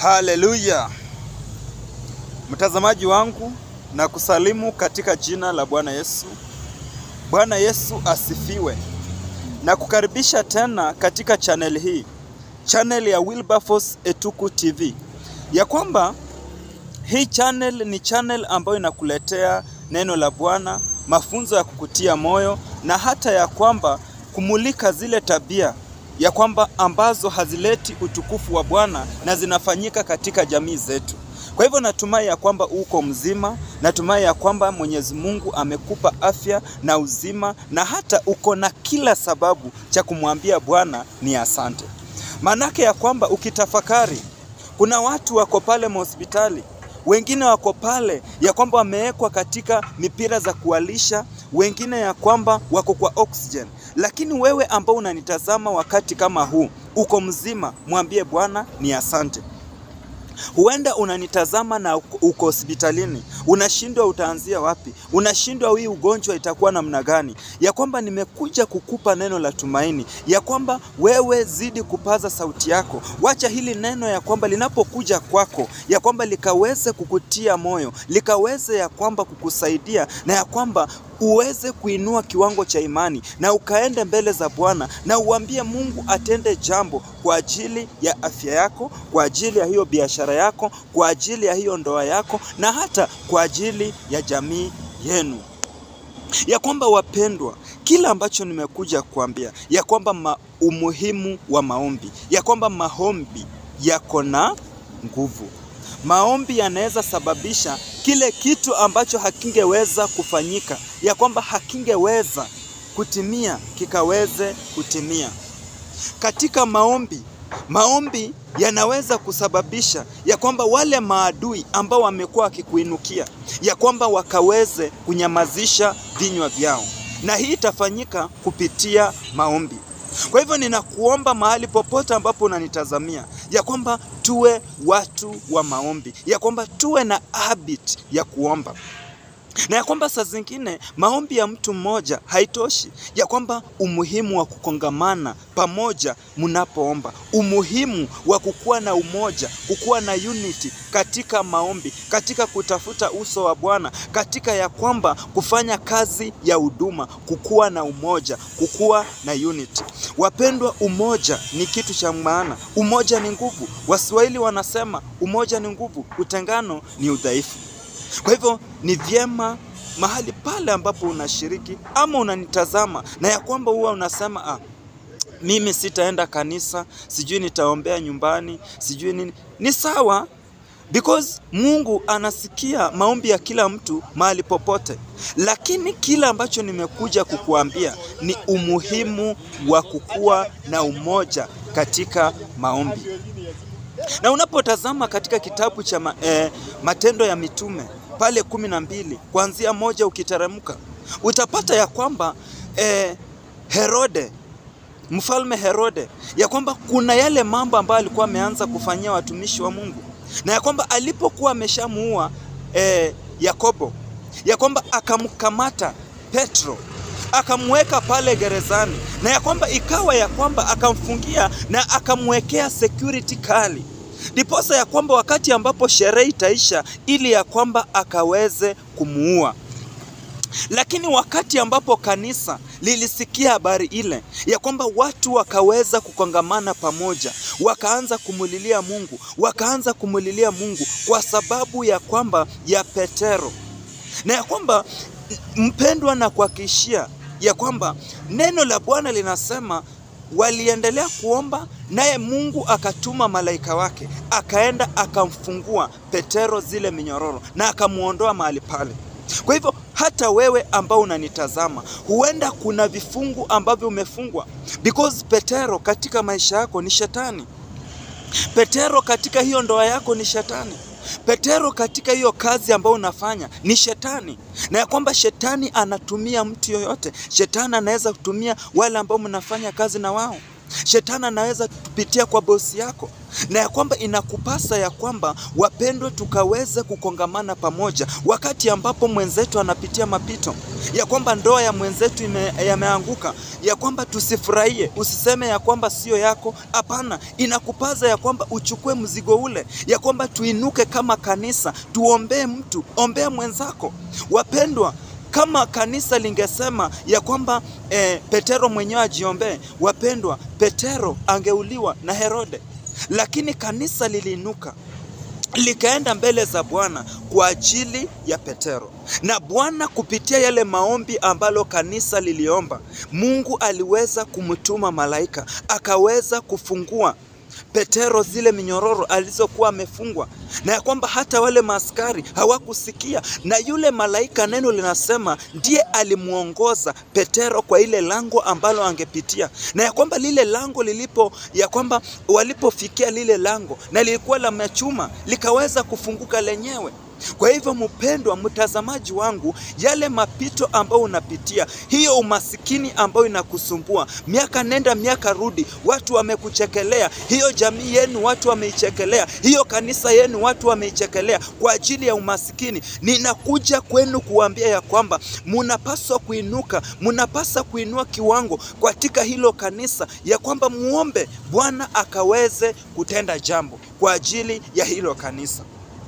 Haleluya, mtazamaji wangu, na kusalimu katika jina la Bwana Yesu. Bwana Yesu asifiwe, na kukaribisha tena katika channel hii, channel ya Wilberforce Etuku TV, ya kwamba hii channel ni channel ambayo inakuletea neno la Bwana, mafunzo ya kukutia moyo na hata ya kwamba kumulika zile tabia ya kwamba ambazo hazileti utukufu wa Bwana na zinafanyika katika jamii zetu. Kwa hivyo natumai ya kwamba uko mzima, natumai ya kwamba Mwenyezi Mungu amekupa afya na uzima na hata uko na kila sababu cha kumwambia Bwana ni asante. Maanake ya kwamba ukitafakari, kuna watu wako pale mahospitali wengine wako pale ya kwamba wamewekwa katika mipira za kualisha, wengine ya kwamba wako kwa oxygen. Lakini wewe ambao unanitazama wakati kama huu, uko mzima, mwambie Bwana ni asante. Huenda unanitazama na uko hospitalini, unashindwa utaanzia wapi, unashindwa hii ugonjwa itakuwa namna gani, ya kwamba nimekuja kukupa neno la tumaini, ya kwamba wewe zidi kupaza sauti yako, wacha hili neno ya kwamba linapokuja kwako, ya kwamba likaweze kukutia moyo, likaweze ya kwamba kukusaidia, na ya kwamba uweze kuinua kiwango cha imani na ukaende mbele za Bwana na uambie Mungu atende jambo kwa ajili ya afya yako, kwa ajili ya hiyo biashara yako, kwa ajili ya hiyo ndoa yako na hata kwa ajili ya jamii yenu. Ya kwamba wapendwa, kila ambacho nimekuja kuambia ya kwamba ma, umuhimu wa maombi, ya kwamba maombi yako na nguvu. Maombi yanaweza sababisha kile kitu ambacho hakingeweza kufanyika, ya kwamba hakingeweza kutimia kikaweze kutimia. Katika maombi, maombi yanaweza kusababisha ya kwamba wale maadui ambao wamekuwa wakikuinukia, ya kwamba wakaweze kunyamazisha vinywa vyao, na hii itafanyika kupitia maombi. Kwa hivyo ninakuomba mahali popote ambapo unanitazamia ya kwamba tuwe watu wa maombi, ya kwamba tuwe na habit ya kuomba na ya kwamba saa zingine maombi ya mtu mmoja haitoshi, ya kwamba umuhimu wa kukongamana pamoja mnapoomba, umuhimu wa kukuwa na umoja, kukuwa na unity katika maombi, katika kutafuta uso wa Bwana, katika ya kwamba kufanya kazi ya huduma, kukuwa na umoja, kukuwa na unity. Wapendwa, umoja ni kitu cha maana, umoja ni nguvu. Waswahili wanasema umoja ni nguvu, utengano ni udhaifu. Kwa hivyo ni vyema mahali pale ambapo unashiriki ama unanitazama na ya kwamba huwa unasema ah, mimi sitaenda kanisa, sijui nitaombea nyumbani, sijui nini. Ni sawa because Mungu anasikia maombi ya kila mtu mahali popote, lakini kila ambacho nimekuja kukuambia ni umuhimu wa kukuwa na umoja katika maombi. Na unapotazama katika kitabu cha ma, eh, Matendo ya Mitume pale kumi na mbili kuanzia moja ukiteremka utapata ya kwamba eh, Herode mfalme Herode ya kwamba kuna yale mambo ambayo alikuwa ameanza kufanyia watumishi wa Mungu na ya kwamba alipokuwa ameshamuua eh, Yakobo ya kwamba akamkamata Petro akamweka pale gerezani na ya kwamba ikawa ya kwamba akamfungia na akamwekea security kali ndiposa ya kwamba wakati ambapo sherehe itaisha ili ya kwamba akaweze kumuua. Lakini wakati ambapo kanisa lilisikia habari ile ya kwamba watu wakaweza kukongamana pamoja, wakaanza kumulilia Mungu, wakaanza kumulilia Mungu kwa sababu ya kwamba ya Petero, na ya kwamba mpendwa, na kuhakikishia ya kwamba neno la Bwana linasema waliendelea kuomba naye Mungu akatuma malaika wake akaenda akamfungua Petero zile minyororo na akamwondoa mahali pale. Kwa hivyo hata wewe ambao unanitazama, huenda kuna vifungu ambavyo umefungwa because Petero katika maisha yako ni shetani. Petero katika hiyo ndoa yako ni shetani. Petero katika hiyo kazi ambayo unafanya ni shetani, na ya kwamba shetani anatumia mtu yoyote. Shetani anaweza kutumia wale ambao mnafanya kazi na wao, Shetani anaweza kupitia kwa bosi yako, na ya kwamba inakupasa ya kwamba wapendwa, tukaweze kukongamana pamoja wakati ambapo mwenzetu anapitia mapito, ya kwamba ndoa ya mwenzetu ime, yameanguka, ya kwamba tusifurahie, usiseme ya kwamba sio yako. Hapana, inakupasa ya kwamba uchukue mzigo ule, ya kwamba tuinuke kama kanisa, tuombee mtu, ombea mwenzako. Wapendwa, kama kanisa lingesema ya kwamba eh, Petero mwenyewe ajiombee, wapendwa, Petero angeuliwa na Herode, lakini kanisa liliinuka likaenda mbele za Bwana kwa ajili ya Petero, na Bwana kupitia yale maombi ambalo kanisa liliomba, Mungu aliweza kumtuma malaika akaweza kufungua Petero zile minyororo alizokuwa amefungwa, na ya kwamba hata wale maaskari hawakusikia, na yule malaika, neno linasema ndiye alimwongoza Petero kwa ile lango ambalo angepitia, na ya kwamba lile lango lilipo, ya kwamba walipofikia lile lango na lilikuwa la machuma, likaweza kufunguka lenyewe. Kwa hivyo mpendwa mtazamaji wangu, yale mapito ambayo unapitia, hiyo umasikini ambayo inakusumbua, miaka nenda miaka rudi, watu wamekuchekelea, hiyo jamii yenu watu wameichekelea, hiyo kanisa yenu watu wameichekelea kwa ajili ya umasikini, ninakuja kwenu kuambia ya kwamba munapaswa kuinuka, munapaswa kuinua kiwango katika hilo kanisa, ya kwamba muombe Bwana akaweze kutenda jambo kwa ajili ya hilo kanisa.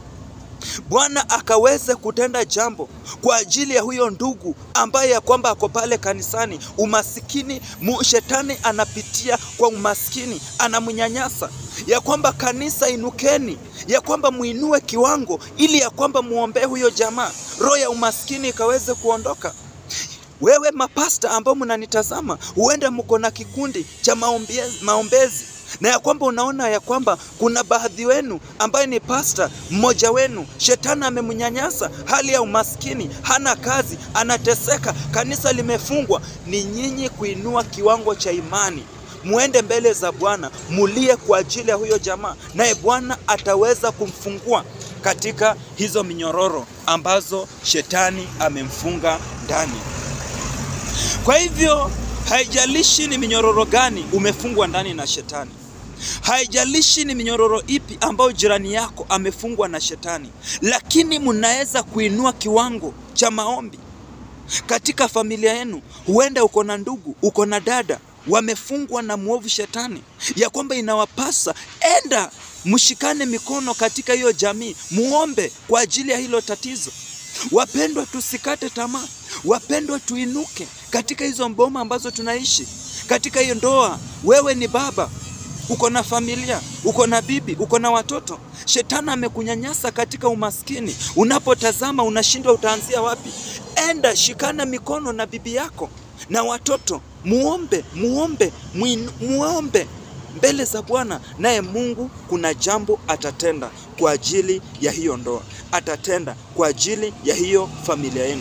Bwana akaweze kutenda jambo kwa ajili ya huyo ndugu ambaye ya kwamba ako pale kanisani. Umasikini mu, shetani anapitia kwa umaskini, anamnyanyasa. Ya kwamba kanisa, inukeni, ya kwamba muinue kiwango, ili ya kwamba muombee huyo jamaa, roho ya umaskini ikaweze kuondoka. Wewe mapasta ambao mnanitazama, huenda mko na kikundi cha maombezi, maombezi na ya kwamba unaona ya kwamba kuna baadhi wenu ambaye ni pasta mmoja wenu, shetani amemnyanyasa, hali ya umaskini, hana kazi, anateseka, kanisa limefungwa. Ni nyinyi kuinua kiwango cha imani, muende mbele za Bwana, mulie kwa ajili ya huyo jamaa, naye Bwana ataweza kumfungua katika hizo minyororo ambazo shetani amemfunga ndani. Kwa hivyo haijalishi ni minyororo gani umefungwa ndani na shetani, haijalishi ni minyororo ipi ambayo jirani yako amefungwa na shetani, lakini mnaweza kuinua kiwango cha maombi katika familia yenu. Huenda uko na ndugu, uko na dada wamefungwa na mwovu shetani, ya kwamba inawapasa enda mshikane mikono katika hiyo jamii, muombe kwa ajili ya hilo tatizo. Wapendwa, tusikate tamaa. Wapendwa, tuinuke katika hizo mboma ambazo tunaishi, katika hiyo ndoa. Wewe ni baba, uko na familia, uko na bibi, uko na watoto. Shetani amekunyanyasa katika umaskini. Unapotazama unashindwa utaanzia wapi. Enda shikana mikono na bibi yako na watoto, muombe, muombe, muin, muombe mbele za Bwana, naye Mungu kuna jambo atatenda kwa ajili ya hiyo ndoa, atatenda kwa ajili ya hiyo familia yenu.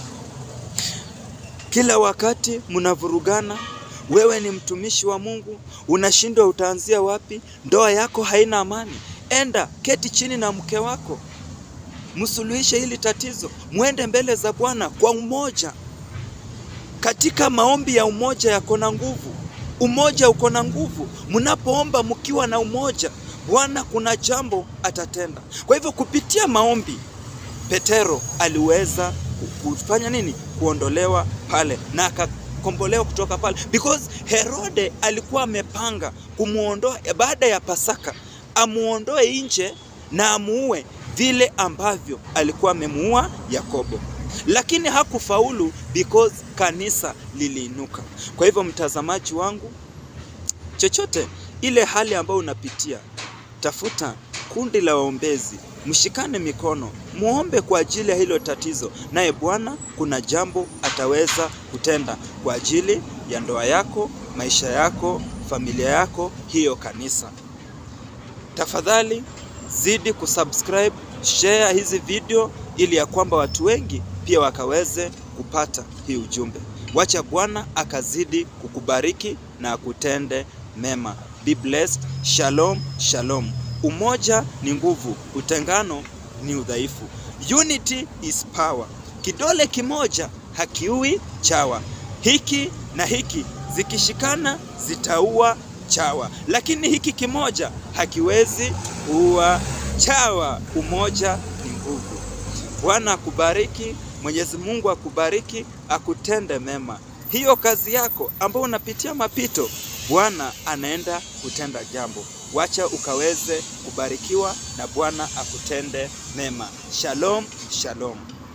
Kila wakati mnavurugana, wewe ni mtumishi wa Mungu, unashindwa utaanzia wapi? Ndoa yako haina amani, enda keti chini na mke wako, msuluhishe hili tatizo, mwende mbele za Bwana kwa umoja. Katika maombi ya umoja yako na nguvu, umoja uko na nguvu. Mnapoomba mkiwa na umoja, Bwana kuna jambo atatenda. Kwa hivyo kupitia maombi Petero aliweza kufanya nini? Kuondolewa pale na akakombolewa kutoka pale, because Herode alikuwa amepanga kumuondoa baada ya Pasaka, amuondoe nje na amuue vile ambavyo alikuwa amemuua Yakobo, lakini hakufaulu because kanisa liliinuka. Kwa hivyo, mtazamaji wangu, chochote ile hali ambayo unapitia, tafuta kundi la waombezi, mshikane mikono, muombe kwa ajili ya hilo tatizo, naye Bwana kuna jambo ataweza kutenda kwa ajili ya ndoa yako, maisha yako, familia yako, hiyo kanisa. Tafadhali zidi kusubscribe, share hizi video ili ya kwamba watu wengi pia wakaweze kupata hii ujumbe. Wacha Bwana akazidi kukubariki na akutende mema. Be blessed. Shalom, shalom. Umoja ni nguvu, utengano ni udhaifu. Unity is power. Kidole kimoja hakiui chawa. Hiki na hiki zikishikana zitaua chawa, lakini hiki kimoja hakiwezi kuua chawa. Umoja ni nguvu. Bwana akubariki, Mwenyezi Mungu akubariki, akutende mema. Hiyo kazi yako ambayo unapitia mapito, Bwana anaenda kutenda jambo. Wacha ukaweze kubarikiwa na Bwana akutende mema. Shalom, shalom.